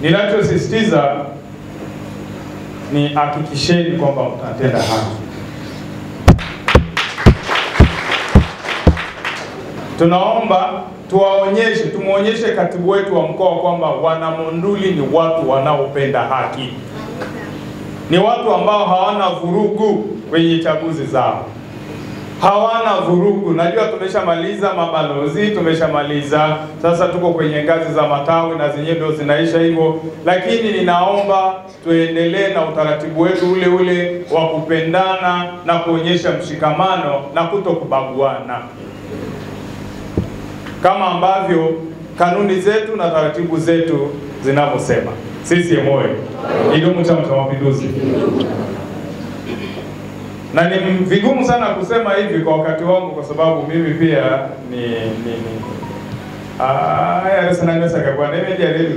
Ninachosisitiza ni hakikisheni kwamba mtatenda haki. Tunaomba tuwaonyeshe, tumwonyeshe katibu wetu wa mkoa kwamba Wanamonduli ni watu wanaopenda haki, ni watu ambao hawana vurugu kwenye chaguzi zao, hawana vurugu. Najua tumeshamaliza mabalozi, tumeshamaliza sasa, tuko kwenye ngazi za matawi na zenyewe ndio zinaisha hivyo, lakini ninaomba tuendelee na utaratibu wetu ule ule wa kupendana na kuonyesha mshikamano na kuto kubaguana kama ambavyo kanuni zetu na taratibu zetu zinavyosema. CCM oyee! Idumu Chama cha Mapinduzi! Na ni vigumu sana kusema hivi kwa wakati wangu, kwa sababu mimi pia ni ni ni aya sananesa kwa nini jaribu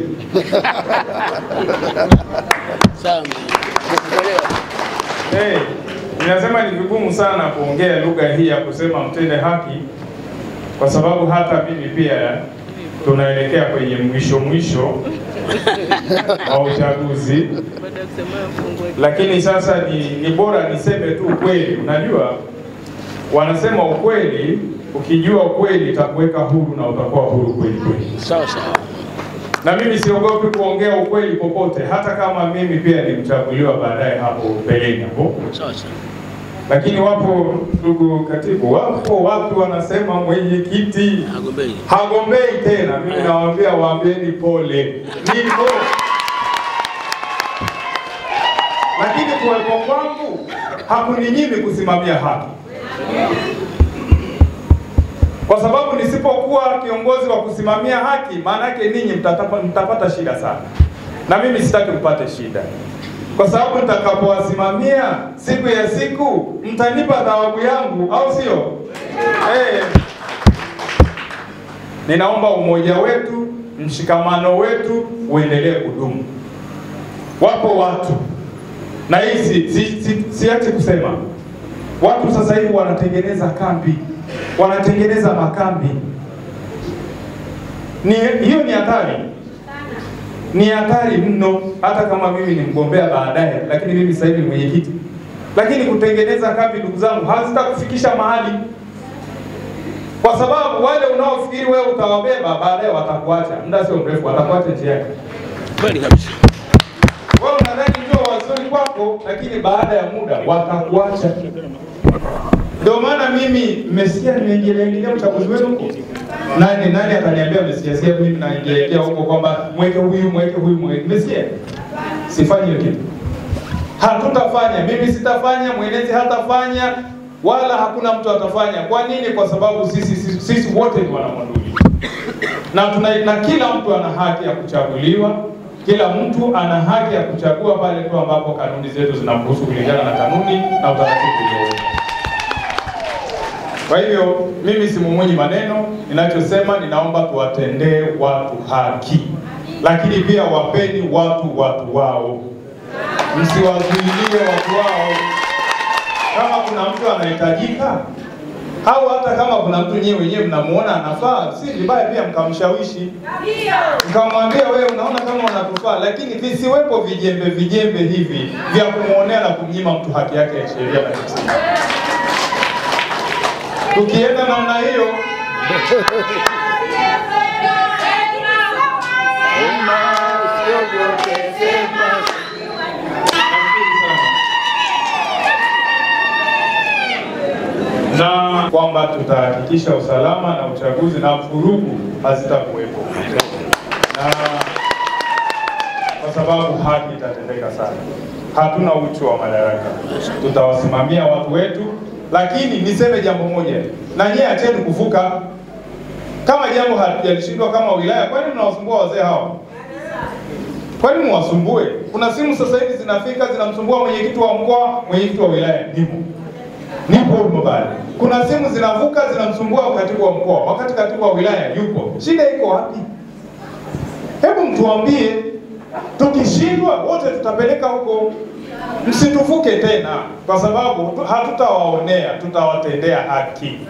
Sana. Nakuelewa. Hey, ninasema ni vigumu sana kuongea lugha hii ya kusema mtende haki, kwa sababu hata mimi pia tunaelekea kwenye mwisho mwisho wa uchaguzi, lakini sasa ni, ni bora niseme tu ukweli. Unajua, wanasema ukweli, ukijua ukweli itakuweka huru na utakuwa huru kweli kweli Sawa sawa. na mimi siogopi kuongea ukweli popote, hata kama mimi pia nimchaguliwa baadaye hapo mbeleni hapo. Sawa sawa. Lakini wapo ndugu katibu, wapo watu wanasema mwenyekiti Hagombei. hagombei tena. Mimi nawaambia waambieni pole, nipo lakini kuwepo kwangu hakuninyimi kusimamia haki, kwa sababu nisipokuwa kiongozi wa kusimamia haki, maana yake ninyi mtatapa- mtapata shida sana, na mimi sitaki mpate shida, kwa sababu nitakapowasimamia siku ya siku mtanipa thawabu yangu, au sio? Eh. Ninaomba umoja wetu, mshikamano wetu uendelee kudumu. Wapo watu na hii si, si, si, siache kusema, watu sasa hivi wanatengeneza kambi, wanatengeneza makambi. Ni hiyo ni hatari, ni hatari mno. Hata kama mimi ni mgombea baadaye, lakini mimi sasa hivi ni mwenyekiti, lakini kutengeneza kambi, ndugu zangu, hazitakufikisha mahali kwa sababu wale unaofikiri wewe utawabeba baadaye watakuacha, muda sio mrefu watakuacha njiani. Kweli kabisa. Wewe unadhani ndio wazuri kwako, lakini baada ya muda watakuacha. Ndio maana mimi mmesikia nimeingilia uchaguzi wenu huko. Nani nani ataniambia mmesikia sikia mimi naingilia huko kwamba mweke huyu mweke huyu mweke. Mmesikia? Sifanyi hiyo kitu. Hatutafanya, mimi sitafanya, mwenezi hatafanya, wala hakuna mtu atafanya. Kwa nini? Kwa sababu sisi sisi, sisi wote ni Wanamonduli na, tuna, na kila mtu ana haki ya kuchaguliwa. Kila mtu ana haki ya kuchagua pale tu ambapo kanuni zetu zinamruhusu kulingana na kanuni na utaratibu uliowekwa. Kwa hivyo mimi simumunyi maneno, ninachosema ninaomba tuwatendee watu haki, lakini pia wapeni watu watu wao, msiwazuilie watu wao. Kama kuna mtu anahitajika au hata kama kuna mtu nyewe wenyewe mnamuona anafaa, si vibaya pia mkamshawishi, mkamwambia wewe, unaona kama unatufaa, lakini visiwepo vijembe vijembe hivi vya kumwonea na kumnyima mtu haki yake ya sheria na kimsingi. Tukienda namna hiyo na kwamba tutahakikisha usalama na uchaguzi na vurugu hazitakuwepo, na kwa sababu haki itatendeka sana. Hatuna uchu wa madaraka, tutawasimamia watu wetu, lakini niseme jambo moja, na nyie acheni kuvuka. Kama jambo halijalishindwa kama wilaya, kwani mnawasumbua wazee hawa? Kwani mwasumbue? Kuna simu sasa hivi zinafika zinamsumbua mwenyekiti wa mkoa, mwenyekiti wa wilaya, nipo nipo huko pale. Kuna simu zinavuka zinamsumbua katibu wa mkoa, wakati katibu wa wilaya yupo. Shida iko wapi? Hebu mtuambie, tukishindwa wote tutapeleka huko, msituvuke tena, kwa sababu hatutawaonea, tutawatendea haki.